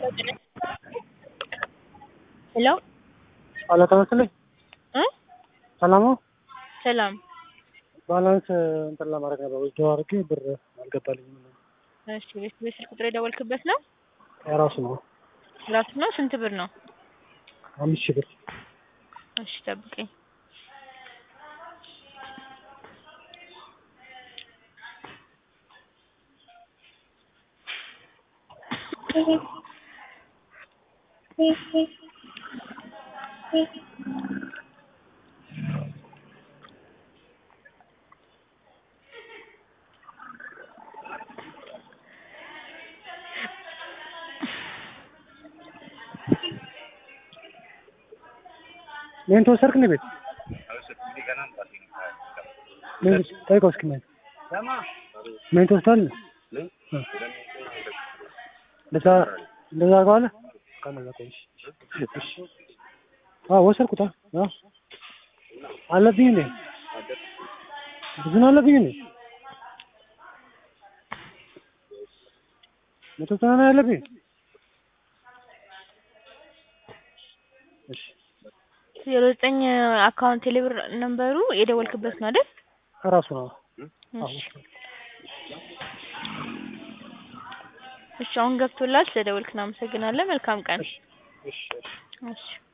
ሄሎ አሎ ተመስልኝ እ ሰላም ነው። ሰላም ባላንስ እንትን ለማድረግ ነበር ወስደው አድርጌ ብር አልገባልኝም። እሺ ቤት ቤት ስልክ ቁጥር የደወልክበት ነው የራሱ ነው ራሱ ነው ስንት ብር ነው አምስት ሺህ ብር እሺ ጠብቀኝ ሜን ተወሰድክ እንደ ቤት ሜን ጠይቀው እስኪ ሜን ሜን ትወስዳለህ? እ እንደዛ እንደዛ አድርገዋለህ? ከነዛ ቆይ እሺ እሺ አዎ ወሰድኩት አዎ አለብኝ እንዴ ብዙ ነው አለብኝ እንዴ መቶ ዘጠና ነው ያለብኝ እሺ ዜሮ ዘጠኝ አካውንት ቴሌብር ነምበሩ የደወልክበት ነው አይደል ከራሱ ነው እሺ እሺ አሁን ገብቶላል ስለደወልክ እናመሰግናለን መልካም ቀን እሺ እሺ እሺ